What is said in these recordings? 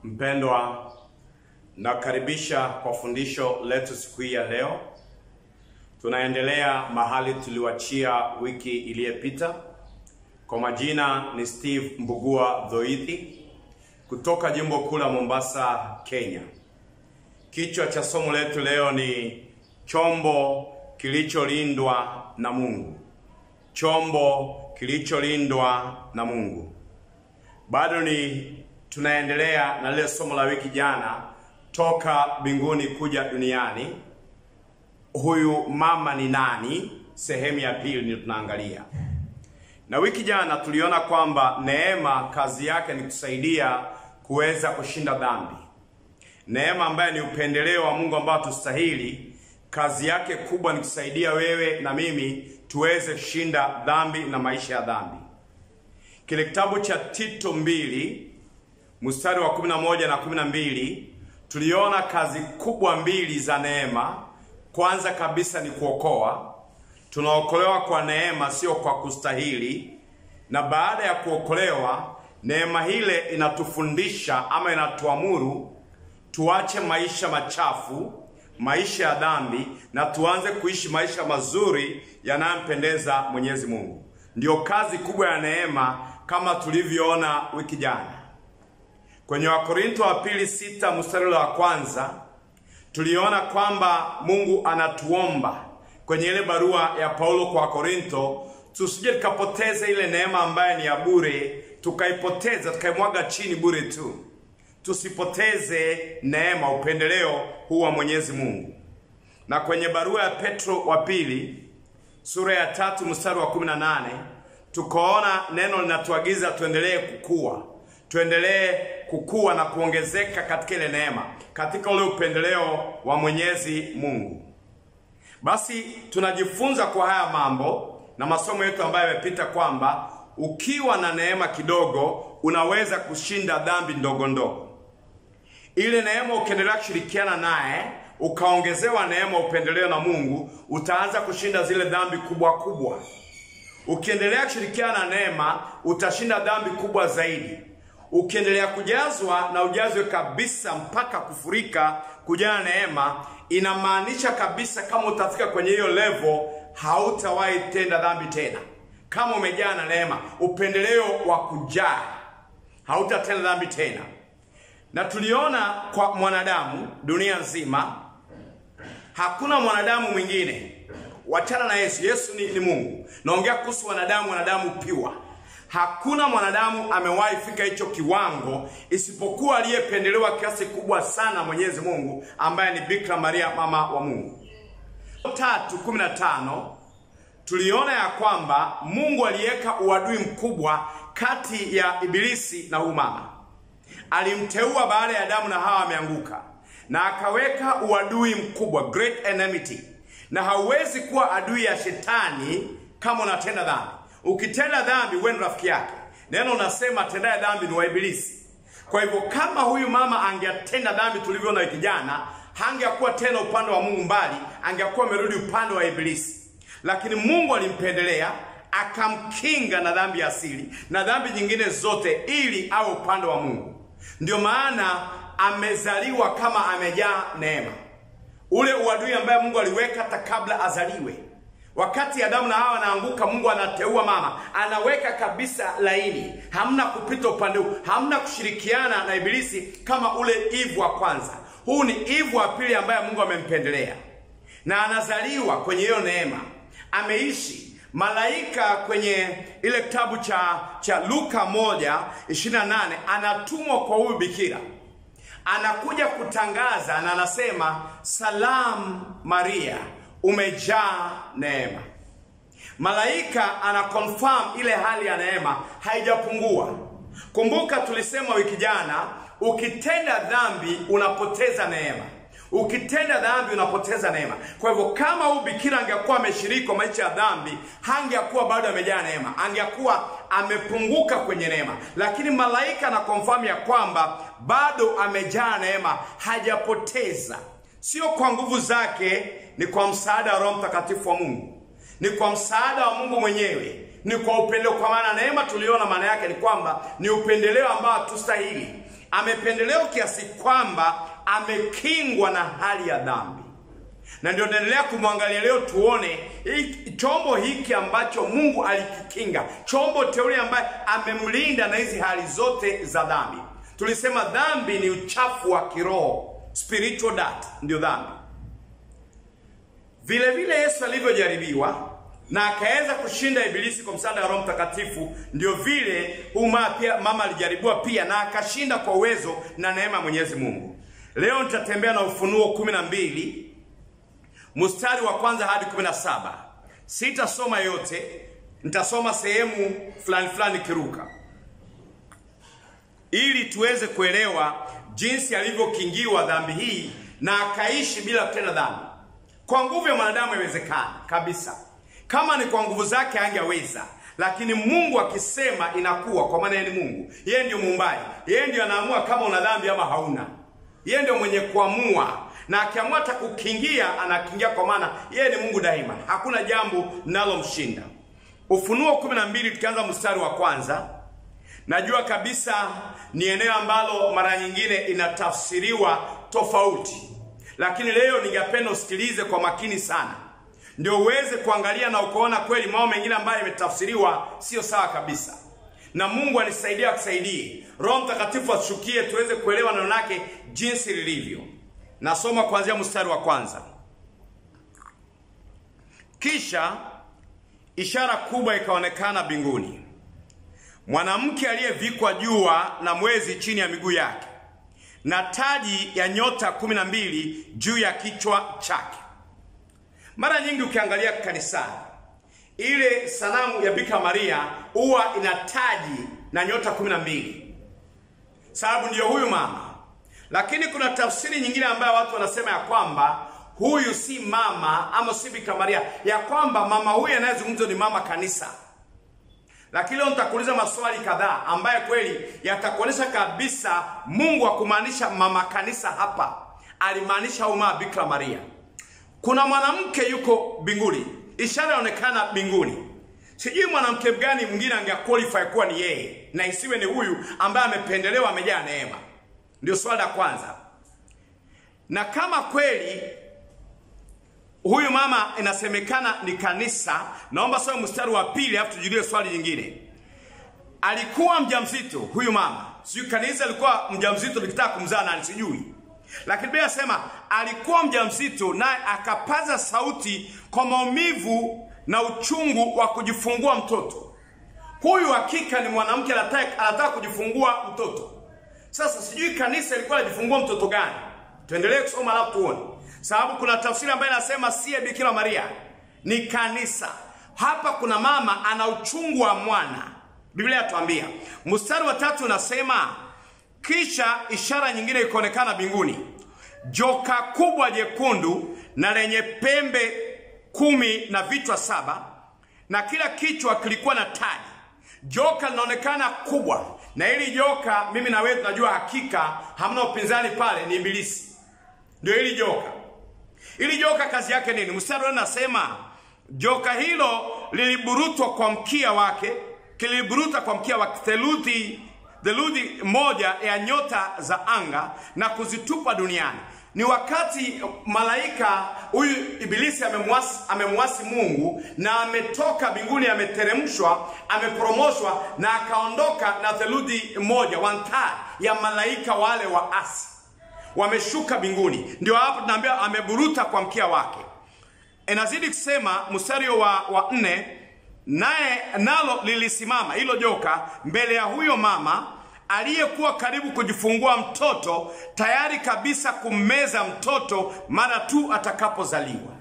Mpendwa, nakaribisha kwa fundisho letu siku hii ya leo. Tunaendelea mahali tuliwachia wiki iliyopita. Kwa majina ni Steve Mbugua Dhoithi kutoka jimbo kuu la Mombasa, Kenya. Kichwa cha somo letu leo ni chombo kilicholindwa na Mungu. Chombo kilicholindwa na Mungu. Bado ni tunaendelea na lile somo la wiki jana, toka mbinguni kuja duniani. Huyu mama ni nani? Sehemu ya pili ndio tunaangalia. Na wiki jana tuliona kwamba neema kazi yake ni kusaidia kuweza kushinda dhambi. Neema ambaye ni upendeleo wa Mungu ambao tustahili, kazi yake kubwa ni kusaidia wewe na mimi tuweze kushinda dhambi na maisha ya dhambi. Kile kitabu cha Tito mbili mstari wa 11 na 12 tuliona kazi kubwa mbili za neema. Kwanza kabisa ni kuokoa. Tunaokolewa kwa neema, sio kwa kustahili. Na baada ya kuokolewa, neema ile inatufundisha ama inatuamuru tuache maisha machafu, maisha ya dhambi, na tuanze kuishi maisha mazuri yanayompendeza Mwenyezi Mungu. Ndiyo kazi kubwa ya neema, kama tulivyoona wiki jana kwenye Wakorinto wa pili sita mstari wa kwanza tuliona kwamba Mungu anatuomba kwenye ile barua ya Paulo kwa Wakorinto tusije tukapoteza ile neema ambayo ni ya bure, tukaipoteza tukaimwaga chini bure tu. Tusipoteze neema, upendeleo huu wa Mwenyezi Mungu. Na kwenye barua ya Petro wa pili sura ya tatu mstari wa 18 tukaona neno linatuagiza tuendelee kukua tuendelee kukua na kuongezeka katika ile neema, katika ule upendeleo wa Mwenyezi Mungu. Basi tunajifunza kwa haya mambo na masomo yetu ambayo yamepita kwamba ukiwa na neema kidogo unaweza kushinda dhambi ndogo ndogo. Ile neema ukiendelea kushirikiana naye, ukaongezewa neema, upendeleo na Mungu, utaanza kushinda zile dhambi kubwa kubwa. Ukiendelea kushirikiana na neema, utashinda dhambi kubwa zaidi ukiendelea kujazwa na ujazwe kabisa mpaka kufurika kujaa neema, inamaanisha kabisa kama utafika kwenye hiyo level, hautawahi tenda dhambi tena. Kama umejaa na neema, upendeleo wa kujaa, hautatenda dhambi tena. Na tuliona kwa mwanadamu dunia nzima, hakuna mwanadamu mwingine wachana na Yesu. Yesu ni, ni Mungu. Naongea kuhusu wanadamu, wanadamu piwa Hakuna mwanadamu amewahi fika hicho kiwango isipokuwa aliyependelewa kiasi kubwa sana Mwenyezi Mungu ambaye ni Bikira Maria mama wa Mungu. Tatu kumi na tano tuliona ya kwamba Mungu aliweka uadui mkubwa kati ya Ibilisi na huyu mama. Alimteua baada ya Adamu na Hawa ameanguka, na akaweka uadui mkubwa, great enmity, na hauwezi kuwa adui ya shetani kama unatenda dhambi. Ukitenda dhambi wewe ni rafiki yake. Neno unasema tendaye dhambi ni wa Ibilisi. Kwa hivyo kama huyu mama angetenda dhambi tulivyoona wiki jana, hangekuwa tena upande wa Mungu mbali, angekuwa amerudi upande wa Ibilisi. Lakini Mungu alimpendelea akamkinga na dhambi ya asili na dhambi nyingine zote, ili awe upande wa Mungu. Ndio maana amezaliwa kama amejaa neema, ule uadui ambaye Mungu aliweka hata kabla azaliwe. Wakati Adamu na Hawa anaanguka, Mungu anateua mama, anaweka kabisa laini, hamna kupita upande huu, hamna kushirikiana na Ibilisi kama ule Eve wa kwanza. Huu ni Eve wa pili ambaye Mungu amempendelea, na anazaliwa kwenye hiyo neema, ameishi malaika. Kwenye ile kitabu cha cha Luka moja ishirini na nane anatumwa kwa huyu bikira, anakuja kutangaza na anasema, salamu Maria umejaa neema. Malaika ana confirm ile hali ya neema haijapungua. Kumbuka tulisema wiki jana, ukitenda dhambi unapoteza neema. Ukitenda dhambi unapoteza neema. Kwa hivyo kama huyu bikira angekuwa ameshiriki kwa maisha ya dhambi, hangekuwa bado amejaa neema, angekuwa amepunguka kwenye neema. Lakini malaika ana confirm ya kwamba bado amejaa neema, hajapoteza. Sio kwa nguvu zake, ni kwa msaada wa Roho Mtakatifu wa Mungu, ni kwa msaada wa Mungu mwenyewe, ni kwa upendeleo. Kwa maana neema tuliona maana yake ni kwamba ni upendeleo ambao hatustahili, amependelewa kiasi kwamba amekingwa na hali ya dhambi na ndio naendelea kumwangalia leo tuone hii chombo hiki ambacho mungu alikikinga chombo teule ambaye amemlinda na hizi hali zote za dhambi tulisema dhambi ni uchafu wa kiroho spiritual dirt ndio dhambi vile vile yesu alivyojaribiwa na akaweza kushinda ibilisi kwa msaada wa roho mtakatifu ndio vile uma pia mama alijaribiwa pia na akashinda kwa uwezo na neema ya mwenyezi mungu leo nitatembea na ufunuo kumi na mbili mstari wa kwanza hadi 17 sitasoma yote nitasoma sehemu fulani fulani kiruka ili tuweze kuelewa jinsi alivyokingiwa dhambi hii na akaishi bila kutenda dhambi kwa nguvu ya mwanadamu haiwezekana kabisa kama ni kwa nguvu zake angeweza lakini mungu akisema inakuwa kwa maana yeye ni mungu yeye ndio muumbaji yeye ndio anaamua kama una dhambi ama hauna yeye ndio mwenye kuamua na akiamua hata kukingia anakingia kwa maana yeye ni mungu daima hakuna jambo linalomshinda ufunuo 12 tukianza mstari wa kwanza najua kabisa ni eneo ambalo mara nyingine inatafsiriwa tofauti lakini leo ningependa usikilize kwa makini sana ndio uweze kuangalia na ukaona kweli mambo mengine ambayo yametafsiriwa sio sawa kabisa na mungu anisaidia akusaidie roho mtakatifu ashukie tuweze kuelewa neno lake jinsi lilivyo nasoma kuanzia mstari wa kwanza kisha ishara kubwa ikaonekana mbinguni mwanamke aliyevikwa jua na mwezi chini ya miguu yake na taji ya nyota kumi na mbili juu ya kichwa chake mara nyingi ukiangalia kanisani ile sanamu ya bika maria huwa ina taji na nyota kumi na mbili sababu ndiyo huyu mama lakini kuna tafsiri nyingine ambayo watu wanasema ya kwamba huyu si mama ama si bika maria ya kwamba mama huyu anayezungumzwa ni mama kanisa lakini leo nitakuuliza maswali kadhaa ambayo kweli yatakuonyesha kabisa mungu akumaanisha mama kanisa hapa alimaanisha huyu mama bikira maria kuna mwanamke yuko mbinguni ishara inaonekana mbinguni sijui mwanamke gani mwingine angequalify kuwa ni yeye na isiwe ni huyu ambaye amependelewa amejaa neema ndio swali la kwanza na kama kweli huyu mama inasemekana ni kanisa naomba soma mstari wa pili alafu tujulie swali jingine alikuwa mjamzito huyu mama sijui kanisa alikuwa mjamzito likitaka kumzaa nani sijui lakini biblia inasema alikuwa mjamzito naye akapaza sauti kwa maumivu na uchungu wa kujifungua mtoto huyu hakika ni mwanamke anataka, anataka kujifungua mtoto sasa sijui kanisa ilikuwa anajifungua mtoto gani tuendelee kusoma alafu tuone sababu kuna tafsiri ambayo inasema siye bikira maria ni kanisa hapa kuna mama ana uchungu wa mwana biblia yatuambia mstari wa tatu unasema kisha ishara nyingine ikaonekana mbinguni joka kubwa jekundu na lenye pembe kumi na vichwa saba na kila kichwa kilikuwa na taji joka linaonekana kubwa na hili joka mimi na wewe tunajua hakika hamna upinzani pale ni ibilisi ndio hili joka hili joka kazi yake nini mstari nasema joka hilo liliburutwa kwa mkia wake kiliburuta kwa mkia wake theluthi theluthi moja ya nyota za anga na kuzitupa duniani ni wakati malaika huyu ibilisi amemwasi, amemwasi mungu na ametoka mbinguni ameteremshwa ameporomoshwa na akaondoka na theluthi moja one third ya malaika wale waasi wameshuka mbinguni ndio hapo tunaambia ameburuta kwa mkia wake inazidi kusema mstari wa, wa nne naye nalo lilisimama hilo joka mbele ya huyo mama aliyekuwa karibu kujifungua mtoto tayari kabisa kummeza mtoto mara tu atakapozaliwa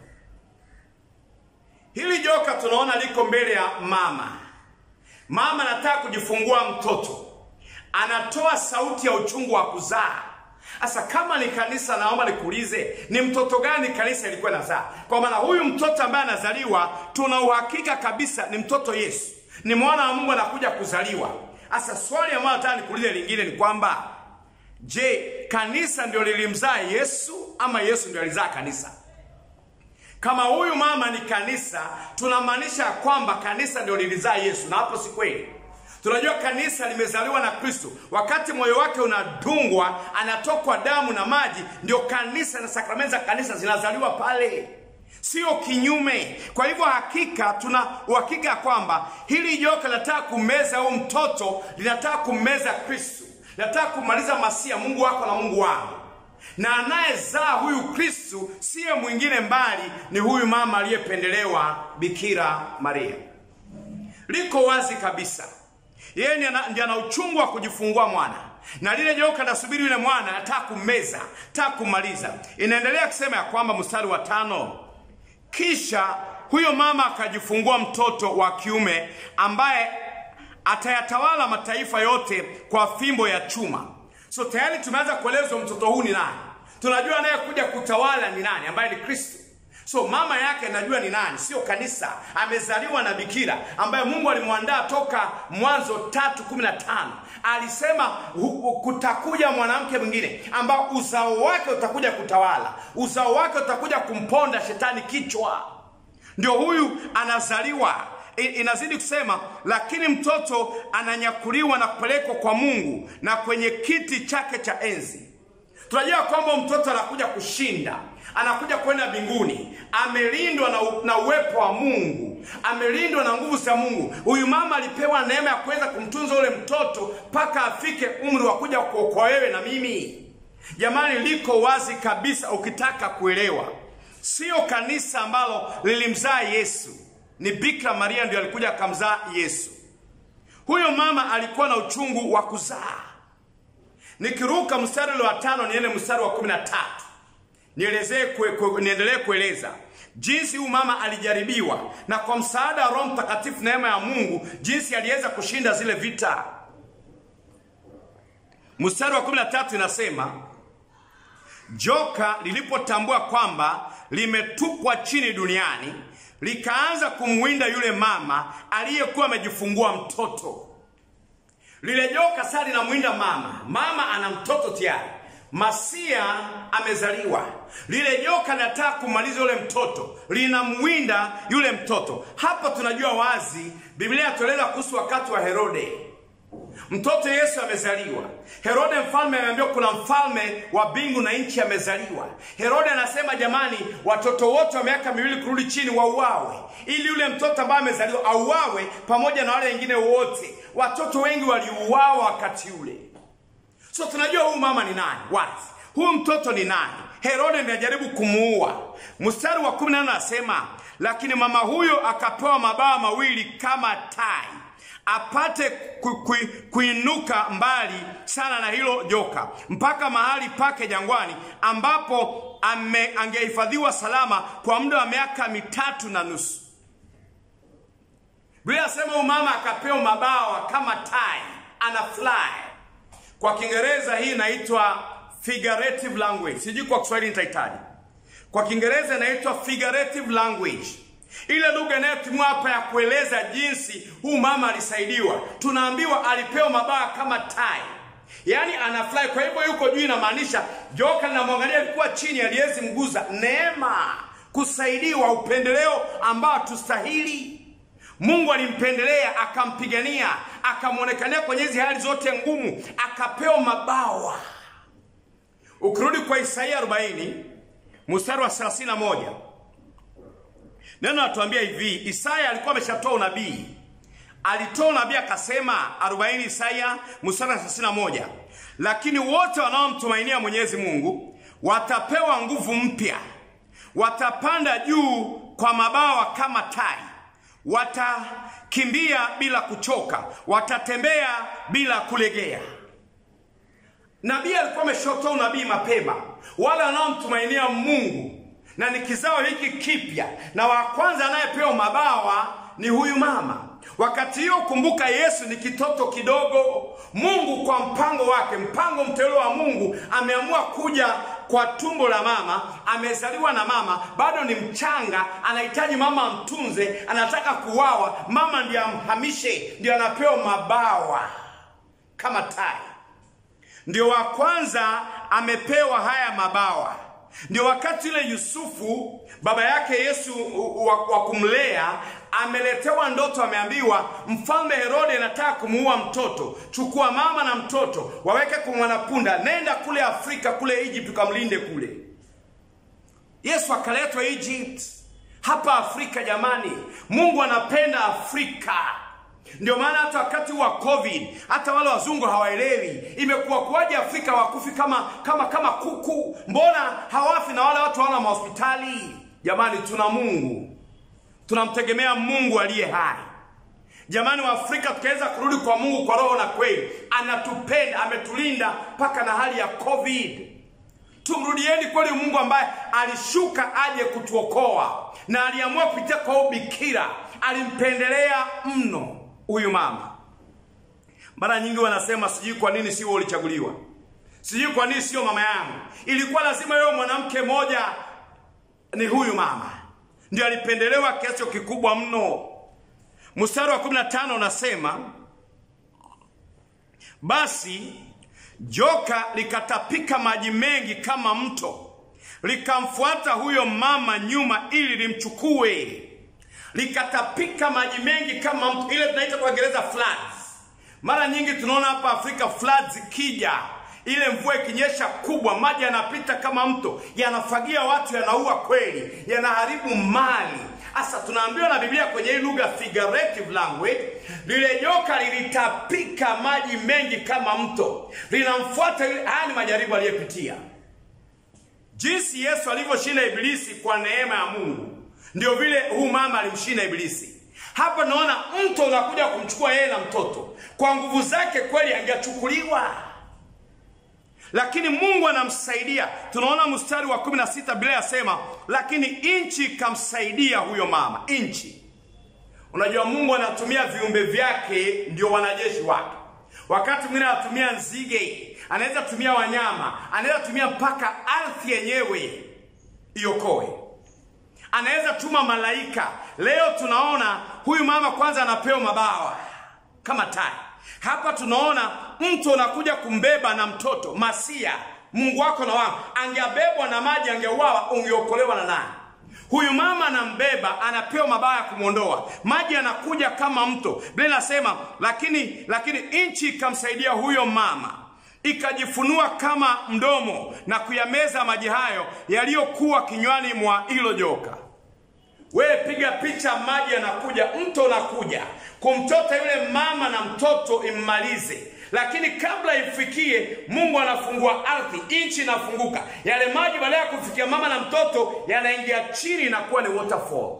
hili joka tunaona liko mbele ya mama mama anataka kujifungua mtoto anatoa sauti ya uchungu wa kuzaa sasa kama ni kanisa naomba nikuulize ni mtoto gani kanisa ilikuwa nazaa kwa maana huyu mtoto ambaye anazaliwa tuna uhakika kabisa ni mtoto yesu ni mwana wa mungu anakuja kuzaliwa sasa swali ambayo nataka nikuulize lingine ni kwamba je kanisa ndio lilimzaa yesu ama yesu ndio alizaa kanisa kama huyu mama ni kanisa tunamaanisha kwamba kanisa ndio lilizaa yesu na hapo si kweli Tunajua kanisa limezaliwa na Kristo. Wakati moyo wake unadungwa, anatokwa damu na maji, ndio kanisa na sakramenti za kanisa zinazaliwa pale, sio kinyume. Kwa hivyo hakika, tuna uhakika ya kwamba hili joka linataka kumeza huyu mtoto, linataka kummeza Kristo, linataka kumaliza masia, Mungu wako na Mungu wangu na anayezaa huyu Kristu siye mwingine mbali ni huyu mama aliyependelewa Bikira Maria. Liko wazi kabisa, yeye ndiye ana uchungu wa kujifungua mwana, na lile joka nasubiri yule mwana, anataka kummeza, anataka kumaliza. Inaendelea kusema ya kwamba mstari wa tano, kisha huyo mama akajifungua mtoto wa kiume ambaye atayatawala mataifa yote kwa fimbo ya chuma. So tayari tumeanza kuelezwa mtoto huu ni nani. Tunajua anayekuja kutawala ni nani, ambaye ni Kristo. So mama yake najua ni nani, sio kanisa. Amezaliwa na bikira ambaye Mungu alimwandaa toka Mwanzo tatu kumi na tano. Alisema kutakuja mwanamke mwingine ambao uzao wake utakuja kutawala, uzao wake utakuja kumponda shetani kichwa. Ndio huyu anazaliwa inazidi kusema, lakini mtoto ananyakuliwa na kupelekwa kwa Mungu na kwenye kiti chake cha enzi. Tunajua kwamba mtoto anakuja kushinda, anakuja kwenda mbinguni, amelindwa na, na uwepo wa Mungu, amelindwa na nguvu za Mungu. Huyu mama alipewa neema ya kuweza kumtunza ule mtoto mpaka afike umri wa kuja kuokoa wewe na mimi. Jamani, liko wazi kabisa, ukitaka kuelewa, sio kanisa ambalo lilimzaa Yesu ni Bikira Maria ndio alikuja akamzaa Yesu. Huyo mama alikuwa na uchungu wa kuzaa. Nikiruka mstari ule wa tano niende mstari wa kumi na tatu nielezee kwe, kwe, niendelee kueleza jinsi huyu mama alijaribiwa na kwa msaada wa Roho Mtakatifu, neema ya Mungu, jinsi aliweza kushinda zile vita. Mstari wa kumi na tatu inasema joka lilipotambua kwamba limetupwa chini duniani likaanza kumwinda yule mama aliyekuwa amejifungua mtoto. Lile joka sasa linamwinda mama, mama ana mtoto tayari, masia amezaliwa. Lile joka linataka kumaliza yule mtoto, linamwinda yule mtoto. Hapa tunajua wazi, Biblia yatueleza kuhusu wakati wa Herode. Mtoto Yesu amezaliwa. Herode mfalme ameambiwa kuna mfalme wa mbingu na nchi amezaliwa. Herode anasema jamani, watoto wote wa miaka miwili kurudi chini wauawe, ili yule mtoto ambaye amezaliwa auawe pamoja na wale wengine wote. Watoto wengi waliuawa wakati ule. So tunajua huyu mama ni nani wazi, huyu mtoto ni nani. Herode ndiye ajaribu kumuua. Mstari wa kumi na nane anasema, lakini mama huyo akapewa mabawa mawili kama tai apate ku, ku, kuinuka mbali sana na hilo joka mpaka mahali pake jangwani ambapo angehifadhiwa salama kwa muda wa miaka mitatu na nusu. Biblia inasema huyu mama akapewa mabawa kama tai, ana fly. Kwa Kiingereza hii inaitwa figurative language, sijui kwa Kiswahili nitahitaji. Kwa Kiingereza inaitwa figurative language ile lugha inayotumiwa hapa ya kueleza jinsi huu mama alisaidiwa. Tunaambiwa alipewa mabawa kama tai, yaani anafly. Kwa hivyo yuko juu, inamaanisha joka linamwangalia, alikuwa chini, aliwezi mguza. Neema, kusaidiwa, upendeleo ambao tustahili. Mungu alimpendelea, akampigania, akamwonekania kwenye hizi hali zote ngumu, akapewa mabawa. Ukirudi kwa Isaia 40 mstari wa 31 Neno natuambia hivi, Isaya alikuwa ameshatoa unabii. Alitoa unabii akasema 40 Isaya mstari wa 31, lakini wote wanaomtumainia Mwenyezi Mungu watapewa nguvu mpya, watapanda juu kwa mabawa kama tai, watakimbia bila kuchoka, watatembea bila kulegea. Nabii alikuwa ameshatoa unabii mapema, wale wanaomtumainia Mungu na ni kizao hiki kipya, na wa kwanza anayepewa mabawa ni huyu mama. Wakati hiyo kumbuka, Yesu ni kitoto kidogo. Mungu kwa mpango wake, mpango mteule wa Mungu, ameamua kuja kwa tumbo la mama, amezaliwa na mama, bado ni mchanga, anahitaji mama amtunze, anataka kuwawa, mama ndiye amhamishe, ndio anapewa mabawa kama tai. Ndio wa kwanza amepewa haya mabawa Ndio wakati yule Yusufu baba yake Yesu wa, wa kumlea ameletewa ndoto, ameambiwa mfalme Herode anataka kumuua mtoto, chukua mama na mtoto waweke kwa mwanapunda, nenda kule Afrika kule Egypt ukamlinde kule. Yesu akaletwa Egypt, hapa Afrika. Jamani, Mungu anapenda Afrika. Ndio maana hata wakati wa COVID hata wale wazungu hawaelewi imekuwa kuwaje Afrika wakufi kama kama kama kuku, mbona hawafi na wale watu hawana mahospitali? Jamani, tuna Mungu, tunamtegemea Mungu aliye hai. Jamani, wa Afrika tukaweza kurudi kwa Mungu kwa roho na kweli, anatupenda, ametulinda mpaka na hali ya COVID. Tumrudieni kweli Mungu ambaye alishuka aje kutuokoa na aliamua kupitia kwa ubikira, alimpendelea mno huyu mama. Mara nyingi wanasema sijui kwa nini sio ulichaguliwa, sijui kwa nini sio mama yangu. Ilikuwa lazima yeye mwanamke moja ni huyu mama, ndio alipendelewa kiasi kikubwa mno. Mstari wa 15 unasema basi joka likatapika maji mengi kama mto, likamfuata huyo mama nyuma ili limchukue likatapika maji mengi kama mto, ile tunaita kwa Kiingereza floods. Mara nyingi tunaona hapa Afrika floods ikija, ile mvua ikinyesha kubwa, maji yanapita kama mto, yanafagia watu, yanaua kweli, yanaharibu mali. Sasa tunaambiwa na Biblia kwenye hii lugha figurative language, lile joka lilitapika maji mengi kama mto, linamfuata yule. Haya ni majaribu aliyepitia, jinsi Yesu alivyoshinda Ibilisi kwa neema ya Mungu ndio vile huu mama alimshinda Ibilisi. Hapa naona mto unakuja kumchukua yeye na mtoto. Kwa nguvu zake kweli angechukuliwa, lakini Mungu anamsaidia. Tunaona mstari wa 16 Biblia yasema, lakini nchi ikamsaidia huyo mama. Nchi, unajua Mungu anatumia viumbe vyake ndio wanajeshi wake. Wakati mwingine anatumia nzige, anaweza tumia wanyama, anaweza tumia mpaka ardhi yenyewe iokoe anaweza tuma malaika. Leo tunaona huyu mama kwanza anapewa mabawa kama tai. Hapa tunaona mtu anakuja kumbeba na mtoto Masia, Mungu wako na wangu. Angeabebwa na maji, angeuawa, ungeokolewa na nani? Huyu mama anambeba, anapewa mabawa ya kumwondoa. Maji anakuja kama mto. Biblia inasema lakini, lakini nchi ikamsaidia huyo mama ikajifunua kama mdomo na kuyameza maji hayo yaliyokuwa kinywani mwa hilo joka. Wewe piga picha, maji yanakuja, mto unakuja kumtota yule mama na mtoto immalize, lakini kabla ifikie, Mungu anafungua ardhi, nchi inafunguka, yale maji baada ya kufikia mama na mtoto yanaingia chini, inakuwa ni waterfall.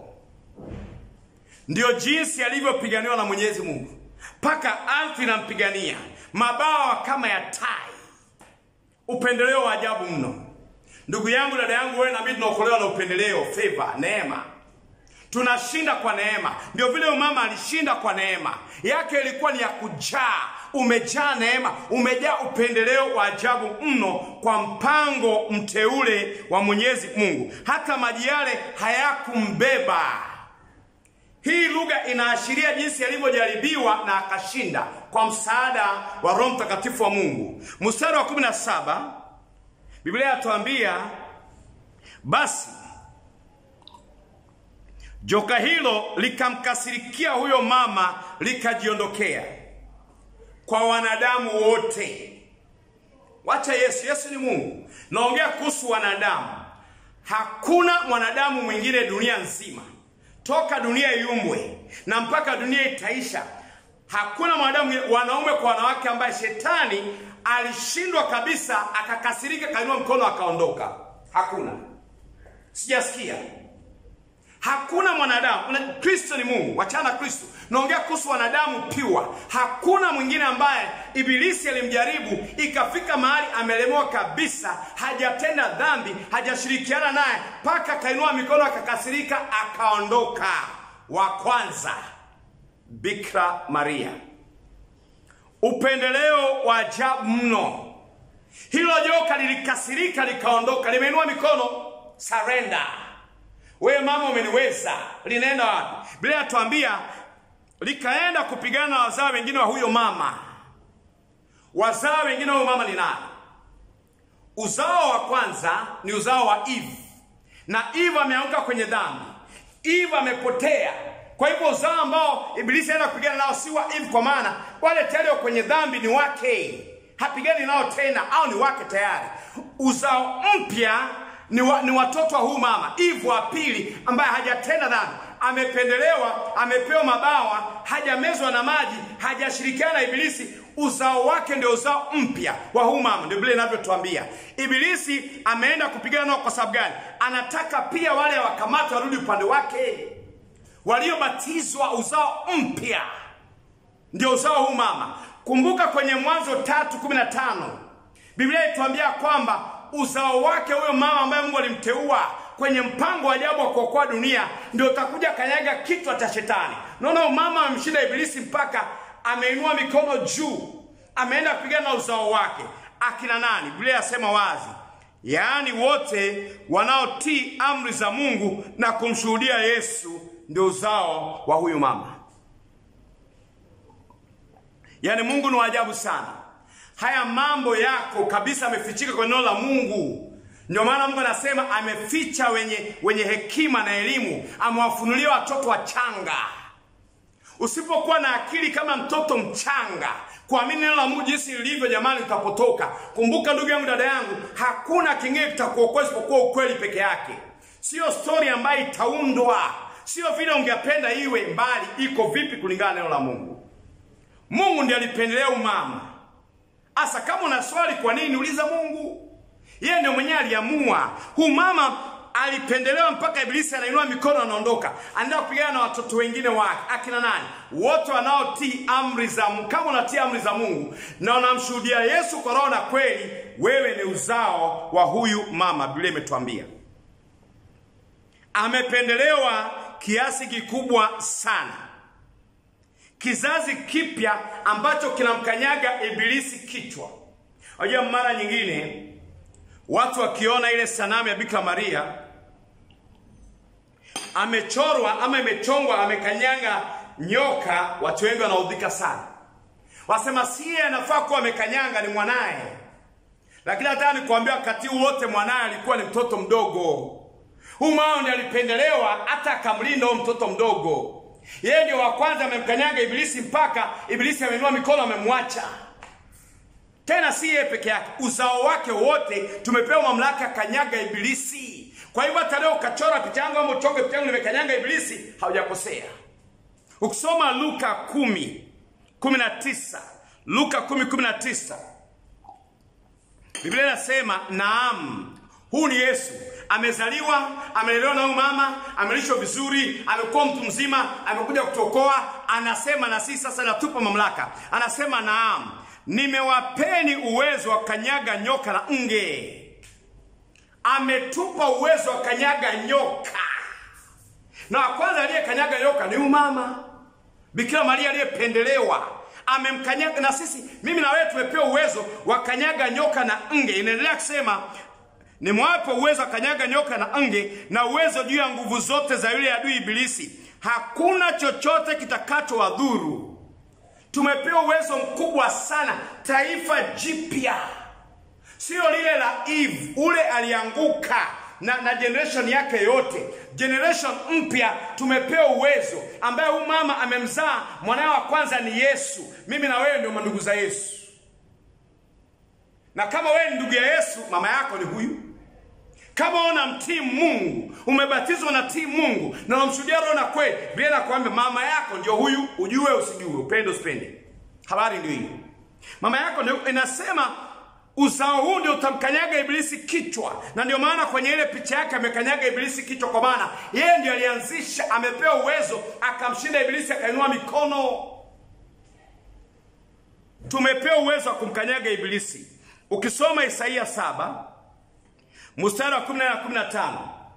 Ndiyo jinsi alivyopiganiwa na Mwenyezi Mungu, mpaka ardhi inampigania mabawa kama ya tai. Upendeleo wa ajabu mno, ndugu yangu, dada yangu, wewe nami tunaokolewa na upendeleo, favor, neema. Tunashinda kwa neema. Ndio vile mama alishinda kwa neema yake, ilikuwa ni ya kujaa. Umejaa neema, umejaa upendeleo wa ajabu mno kwa mpango mteule wa Mwenyezi Mungu. Hata maji yale hayakumbeba. Hii lugha inaashiria jinsi alivyojaribiwa na akashinda kwa msaada wa Roho Mtakatifu wa Mungu. Mstari wa 17 Biblia yatuambia basi joka hilo likamkasirikia huyo mama, likajiondokea kwa wanadamu wote. Wacha Yesu, Yesu ni Mungu. Naongea kuhusu wanadamu. Hakuna mwanadamu mwingine dunia nzima toka dunia iumbwe na mpaka dunia itaisha, hakuna mwanadamu, wanaume kwa wanawake, ambaye shetani alishindwa kabisa, akakasirika, kainua mkono, akaondoka. Hakuna, sijasikia. Hakuna mwanadamu. Kristo ni Mungu, wachana Kristo. Naongea kuhusu wanadamu piwa. Hakuna mwingine ambaye Ibilisi alimjaribu ikafika mahali amelemewa kabisa, hajatenda dhambi, hajashirikiana naye, mpaka akainua mikono, akakasirika, akaondoka. Wa kwanza Bikira Maria, upendeleo wa ajabu mno. Hilo joka lilikasirika, likaondoka, limeinua mikono, surrender wewe mama umeniweza. Linaenda wapi? Biblia yatuambia likaenda kupigana na wazao wengine wa huyo mama. Wazao wengine wa huyo mama ni nani? uzao wa kwanza ni uzao wa Eve, na Eve ameanguka kwenye dhambi, Eve amepotea. Kwa hivyo uzao ambao Ibilisi anaenda kupigana nao si wa Eve, kwa maana wale tayari wa kwenye dhambi ni wake, hapigani nao tena, au ni wake tayari. Uzao mpya ni, wa, ni watoto wa huu mama Eve wa pili, ambaye hajatenda dhambi, amependelewa, amepewa mabawa, hajamezwa na maji, hajashirikiana na Ibilisi. Uzao wake ndio uzao mpya wa huu mama, ndio Biblia inavyotuambia. Ibilisi ameenda kupigana nao kwa sababu gani? Anataka pia wale wakamata warudi upande wake, waliobatizwa uzao mpya ndio uzao huu mama. Kumbuka kwenye Mwanzo tatu kumi na tano Biblia ituambia kwamba uzao wake huyo mama ambaye Mungu alimteua kwenye mpango wa ajabu wa kuokoa dunia ndio utakuja kanyaga kichwa cha shetani. Naona mama amemshinda Ibilisi mpaka ameinua mikono juu, ameenda kupigana na uzao wake. Akina nani? Biblia yasema wazi, yaani wote wanaotii amri za Mungu na kumshuhudia Yesu ndio uzao wa huyu mama. Yaani Mungu ni wa ajabu sana. Haya mambo yako kabisa amefichika kwenye neno la Mungu. Ndio maana Mungu anasema ameficha wenye, wenye hekima na elimu, amewafunulia watoto wachanga. Usipokuwa na akili kama mtoto mchanga kuamini neno la Mungu jinsi lilivyo, jamani, utapotoka. Kumbuka ndugu yangu, dada yangu, hakuna kingine kitakuokoa isipokuwa ukweli peke yake, sio stori ambayo itaundwa, sio vile ungependa iwe, mbali iko vipi kulingana na neno la Mungu. Mungu ndiye alipendelea umama. Asa kama una swali kwa nini, uliza Mungu. Yeye ndio mwenyewe aliamua. Huu mama alipendelewa mpaka Ibilisi anainua mikono anaondoka, anaenda kupigana na watoto wengine wake. Akina nani? Wote wanaotii amri za Mungu. Kama unatii amri za Mungu na unamshuhudia Yesu kwa roho na kweli, wewe ni uzao wa huyu mama. Biblia imetuambia amependelewa kiasi kikubwa sana, kizazi kipya ambacho kinamkanyaga Ibilisi kichwa. Unajua, mara nyingine watu wakiona ile sanamu ya Bikira Maria amechorwa ama imechongwa amekanyaga nyoka, watu wengi wanaudhika sana, wasema siye anafaa kuwa amekanyanga, ni mwanaye. Lakini hata nikuambia, wakati wote mwanaye alikuwa ni mtoto mdogo. Huyu mama ndiye alipendelewa, hata akamlinda huyo mtoto mdogo. Yeye ndio wa kwanza amemkanyaga Ibilisi, mpaka Ibilisi ameinua mikono, amemwacha tena si yeye peke yake, uzao wake wote tumepewa mamlaka kanyaga Ibilisi. Kwa hivyo hata leo ukachora picha yangu ama uchonge picha yangu nimekanyanga Ibilisi, haujakosea. Ukisoma Luka kumi kumi na tisa Luka kumi kumi na tisa Biblia inasema naam, huu ni Yesu amezaliwa, amelelewa na huyu mama, amelishwa vizuri, amekuwa mtu mzima, amekuja kutuokoa. Anasema na sisi sasa natupa mamlaka, anasema naam nimewapeni uwezo wa kanyaga nyoka na nge. Ametupa uwezo wa kanyaga nyoka, na wa kwanza aliyekanyaga nyoka ni umama Bikira Maria aliyependelewa, amemkanyaga. Na sisi, mimi na wewe, tumepewa uwezo wa kanyaga nyoka na nge. Inaendelea kusema nimewape uwezo wa kanyaga nyoka na nge, na uwezo juu ya nguvu zote za yule adui Ibilisi, hakuna chochote kitakachowadhuru. Tumepewa uwezo mkubwa sana, taifa jipya, sio lile la Eve. Ule alianguka na, na generation yake yote, generation mpya. Tumepewa uwezo ambaye huyu mama amemzaa mwanawe wa kwanza ni Yesu. Mimi na wewe ndio mandugu za Yesu, na kama wewe ni ndugu ya Yesu, mama yako ni huyu. Kama unamtii Mungu, umebatizwa na tii Mungu na unamshuhudia Roho na kweli, Biblia inakwambia mama yako ndio huyu, ujue usijue, upende usipende. Habari ndio hiyo. Mama yako ndio inasema uzao huu ndio utamkanyaga Ibilisi kichwa, na ndio maana kwenye ile picha yake amekanyaga Ibilisi kichwa, kwa maana yeye ndio alianzisha, amepewa uwezo, akamshinda Ibilisi, akainua mikono. Tumepewa uwezo wa kumkanyaga Ibilisi. Ukisoma Isaia saba mstari wa 14 na 15,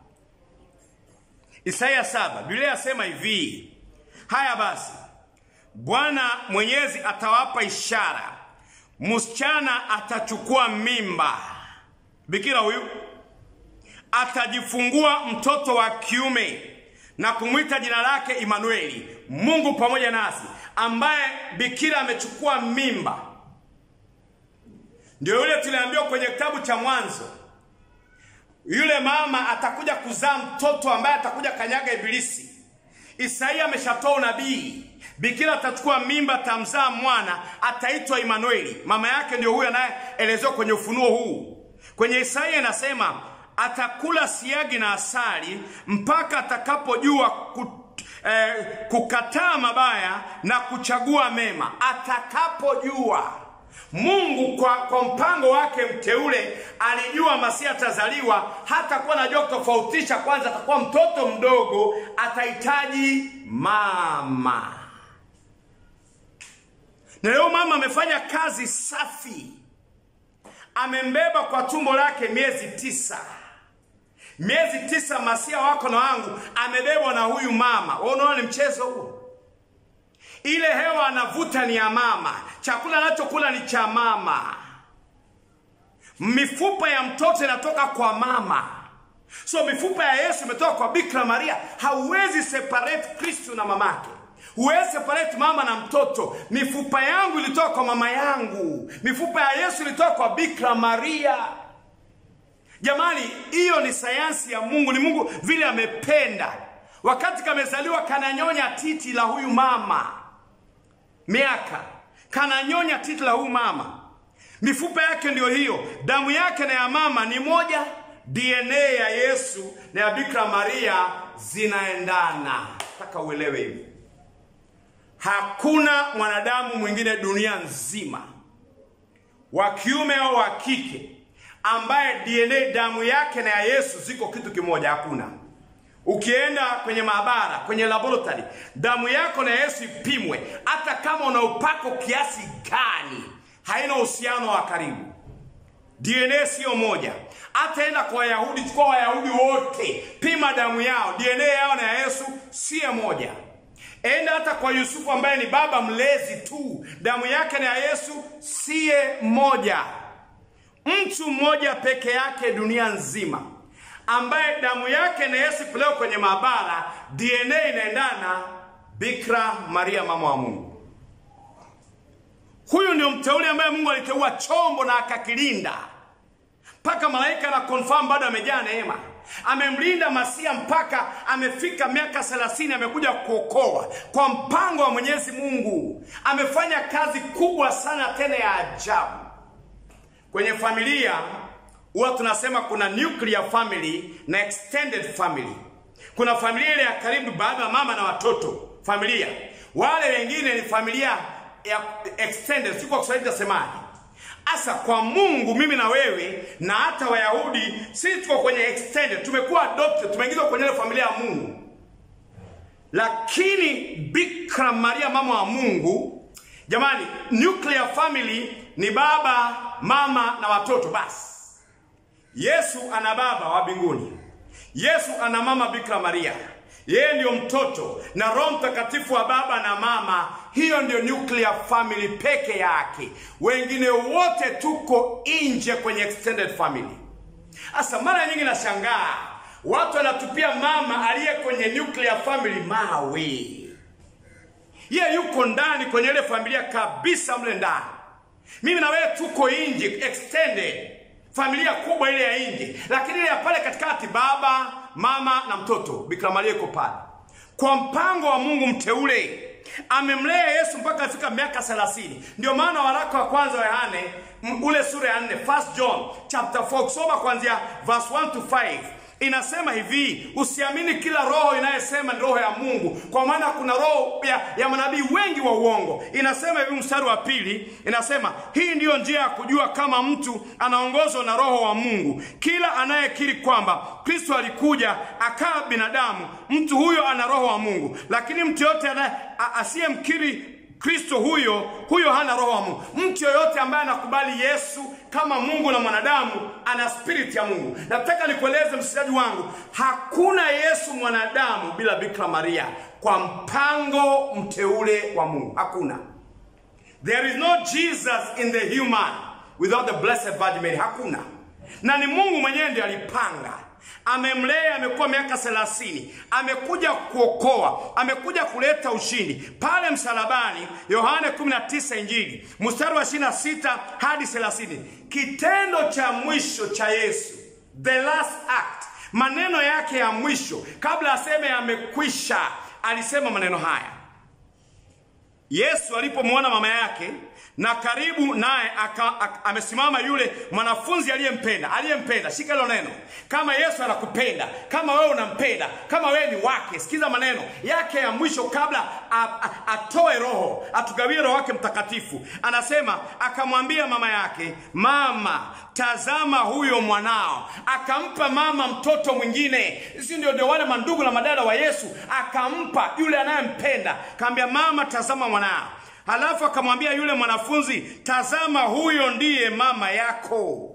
Isaya saba, Biblia yasema hivi: haya basi, Bwana Mwenyezi atawapa ishara, msichana atachukua mimba, bikira huyu atajifungua mtoto wa kiume na kumwita jina lake Imanueli, Mungu pamoja nasi. Ambaye bikira amechukua mimba ndio yule tuliambiwa kwenye kitabu cha Mwanzo, yule mama atakuja kuzaa mtoto ambaye atakuja kanyaga Ibilisi. Isaia ameshatoa unabii, bikira atachukua mimba, atamzaa mwana, ataitwa Imanueli. Mama yake ndio huyo anayeelezewa kwenye ufunuo huu. Kwenye Isaia inasema atakula siagi na asali mpaka atakapojua ku, eh, kukataa mabaya na kuchagua mema. Atakapojua Mungu kwa, kwa mpango wake mteule alijua Masia atazaliwa, hata kuwa najua kutofautisha. Kwanza atakuwa mtoto mdogo, atahitaji mama, na leo mama amefanya kazi safi, amembeba kwa tumbo lake miezi tisa miezi tisa, Masia wako na wangu amebebwa na huyu mama. Wewe unaona ni mchezo huo? Ile hewa anavuta ni ya mama, chakula anachokula ni cha mama, mifupa ya mtoto inatoka kwa mama. So mifupa ya Yesu imetoka kwa Bikira Maria. Hauwezi separate Kristo na mamake, huwezi separate mama na mtoto. Mifupa yangu ilitoka kwa mama yangu, mifupa ya Yesu ilitoka kwa Bikira Maria. Jamani, hiyo ni sayansi ya Mungu. Ni Mungu vile amependa. Wakati kamezaliwa kananyonya titi la huyu mama miaka kananyonya titi la huyu mama, mifupa yake ndiyo hiyo, damu yake na ya mama ni moja, DNA ya Yesu na ya Bikira Maria zinaendana. Nataka uelewe hivi, hakuna mwanadamu mwingine dunia nzima wa kiume au wa kike ambaye DNA damu yake na ya Yesu ziko kitu kimoja. Hakuna. Ukienda kwenye maabara, kwenye laboratory, damu yako na Yesu ipimwe, hata kama una upako kiasi gani, haina uhusiano wa karibu. DNA siyo moja. Hata enda kwa Wayahudi, chukua Wayahudi wote, pima damu yao, DNA yao na ya Yesu siyo moja. Enda hata kwa Yusufu ambaye ni baba mlezi tu, damu yake na ya Yesu siye moja. Mtu mmoja peke yake dunia nzima ambaye damu yake na Yesu pelekwa kwenye maabara, DNA inaendana, Bikira Maria, mama wa Mungu. Huyu ndio mteule ambaye Mungu aliteua chombo na akakilinda mpaka malaika na confirm bado amejaa neema. Amemlinda Masia mpaka amefika miaka 30, amekuja kuokoa kwa mpango wa Mwenyezi Mungu. Amefanya kazi kubwa sana tena ya ajabu kwenye familia huwa tunasema kuna nuclear family na extended family. Kuna familia ile ya karibu, baba, mama na watoto, familia. Wale wengine ni familia ya extended, si kwa Kiswahili tasemaje? Asa kwa Mungu, mimi na wewe na hata Wayahudi, sisi tuko kwenye extended, tumekuwa adopted, tumeingizwa kwenye ile familia ya Mungu. Lakini Bikira Maria, mama wa Mungu, jamani, nuclear family ni baba, mama na watoto basi. Yesu ana baba wa mbinguni, Yesu ana mama Bikira Maria, yeye ndiyo mtoto na Roho Mtakatifu wa baba na mama. Hiyo ndiyo nuclear family peke yake, wengine wote tuko nje kwenye extended family. Sasa mara nyingi nashangaa watu wanatupia mama aliye kwenye nuclear family mawe, yeye yuko ndani kwenye ile familia kabisa, mle ndani. Mimi na wewe tuko nje extended familia kubwa ile ya nje, lakini ile ya pale katikati, baba mama na mtoto, Bikira Maria iko pale kwa mpango wa Mungu mteule. Amemlea Yesu mpaka afika miaka 30. Ndio maana waraka wa kwanza wa Yohane ule sura ya 4, First John chapter 4, kusoma kuanzia verse 1 to 5 inasema hivi, usiamini kila roho inayosema ni roho ya Mungu, kwa maana kuna roho ya, ya manabii wengi wa uongo. Inasema hivi, mstari wa pili inasema hii ndiyo njia ya kujua kama mtu anaongozwa na roho wa Mungu, kila anayekiri kwamba Kristo alikuja akawa binadamu, mtu huyo ana roho wa Mungu. Lakini mtu yote asiyemkiri Kristo huyo huyo hana roho wa Mungu. Mtu yoyote ambaye anakubali Yesu kama Mungu na mwanadamu ana spirit ya Mungu. Nataka nikueleze msikilizaji wangu, hakuna Yesu mwanadamu bila Bikira Maria kwa mpango mteule wa Mungu. Hakuna. There is no Jesus in the human without the blessed Virgin Mary. Hakuna. Na ni Mungu mwenyewe ndiye alipanga. amemlea, amekuwa miaka thelathini, amekuja kuokoa, amekuja kuleta ushindi pale msalabani. Yohane 19 Injili mstari wa 26 hadi 30, kitendo cha mwisho cha Yesu, the last act, maneno yake ya mwisho kabla aseme amekwisha, alisema maneno haya. Yesu alipomwona mama yake na karibu naye amesimama yule mwanafunzi aliyempenda aliyempenda, shika hilo neno. Kama Yesu anakupenda, kama wewe unampenda, kama wewe ni wake, sikiza maneno yake ya mwisho kabla a, a, atoe roho, atugawie roho wake Mtakatifu. Anasema, akamwambia mama yake, mama, tazama huyo mwanao. Akampa mama mtoto mwingine, si ndio? Ndio wale mandugu na madada wa Yesu, akampa yule anayempenda, akamwambia mama, tazama mwanao. Halafu akamwambia yule mwanafunzi, tazama huyo ndiye mama yako.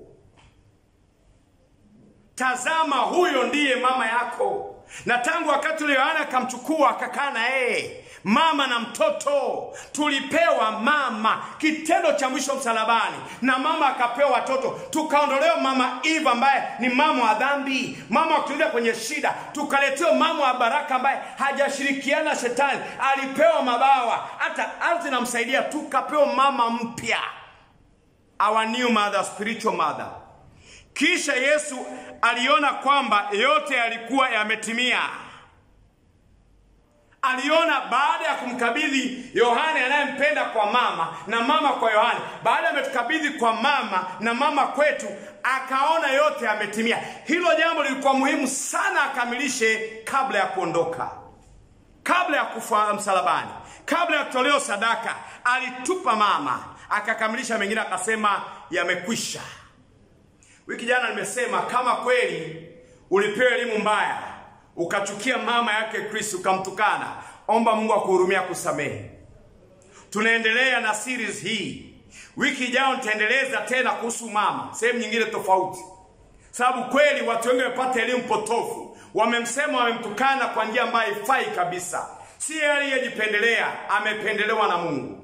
Tazama huyo ndiye mama yako. Na tangu wakati ule Yohana akamchukua akakaa na yeye, mama na mtoto, tulipewa mama, kitendo cha mwisho msalabani, na mama akapewa watoto, tukaondolewa mama Eva ambaye ni mama wa dhambi, mama wa kutulia kwenye shida, tukaletewa mama wa baraka ambaye hajashirikiana shetani, alipewa mabawa, hata ardhi inamsaidia, tukapewa mama mpya, our new mother, spiritual mother. Kisha Yesu aliona kwamba yote yalikuwa yametimia. Aliona baada ya kumkabidhi Yohane anayempenda kwa mama na mama kwa Yohane, baada ya ametukabidhi kwa mama na mama kwetu, akaona yote yametimia. Hilo jambo lilikuwa muhimu sana akamilishe kabla ya kuondoka, kabla ya kufa msalabani, kabla ya kutolewa sadaka. Alitupa mama, akakamilisha mengine, akasema yamekwisha. Wiki jana nimesema kama kweli ulipewa elimu mbaya ukachukia mama yake Kristo ukamtukana, omba Mungu akuhurumia kusamehe. Tunaendelea na series hii. Wiki ijayo nitaendeleza tena kuhusu mama, sehemu nyingine tofauti, sababu kweli watu wengi wamepata elimu potofu, wamemsema, wamemtukana kwa njia ambayo haifai kabisa. Si yeye aliyejipendelea, amependelewa na Mungu.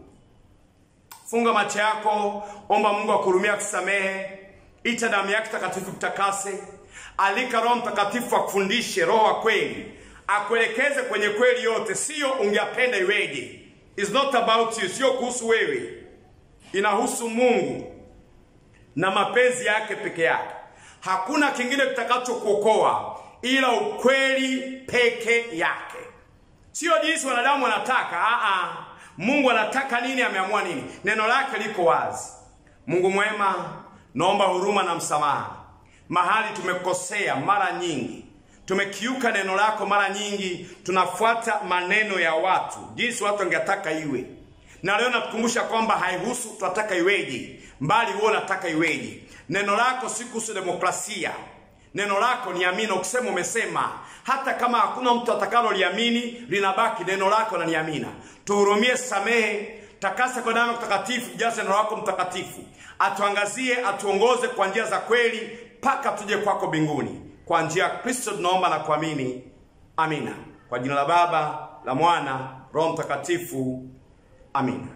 Funga macho yako, omba Mungu akuhurumia kusamehe. Ita damu yake takatifu kutakase. Alika Roho Mtakatifu akufundishe, Roho wa kweli akuelekeze kwenye kweli yote, sio ungependa iweje. It's not about you, sio kuhusu wewe, inahusu Mungu na mapenzi yake peke yake. Hakuna kingine kitakachokuokoa ila ukweli peke yake, sio jinsi wanadamu wanataka. Aa, Mungu anataka nini, ameamua nini, neno lake liko wazi. Mungu mwema, naomba huruma na msamaha mahali tumekosea mara nyingi, tumekiuka neno lako mara nyingi, tunafuata maneno ya watu, jinsi watu wangetaka iwe. Na leo natukumbusha kwamba haihusu tunataka iweje, mbali huo unataka iweje. Neno lako si kuhusu demokrasia. Neno lako ni amina. Ukisema umesema, hata kama hakuna mtu atakaloliamini linabaki neno lako na ni amina. Tuhurumie, samehe, takasa kwa damu takatifu, jaze neno lako mtakatifu, atuangazie, atuongoze kwa njia za kweli mpaka tuje kwako mbinguni. Kwa njia ya Kristo tunaomba na kuamini, amina. Kwa jina la Baba, la Mwana, Roho Mtakatifu, amina.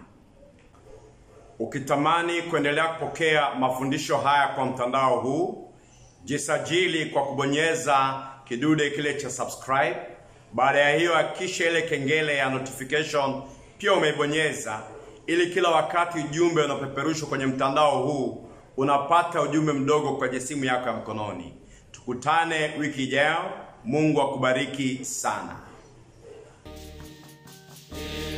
Ukitamani kuendelea kupokea mafundisho haya kwa mtandao huu, jisajili kwa kubonyeza kidude kile cha subscribe. Baada ya hiyo, hakikisha ile kengele ya notification pia umeibonyeza, ili kila wakati ujumbe unapeperushwa kwenye mtandao huu unapata ujumbe mdogo kwenye simu yako ya mkononi. Tukutane wiki ijayo. Mungu akubariki sana.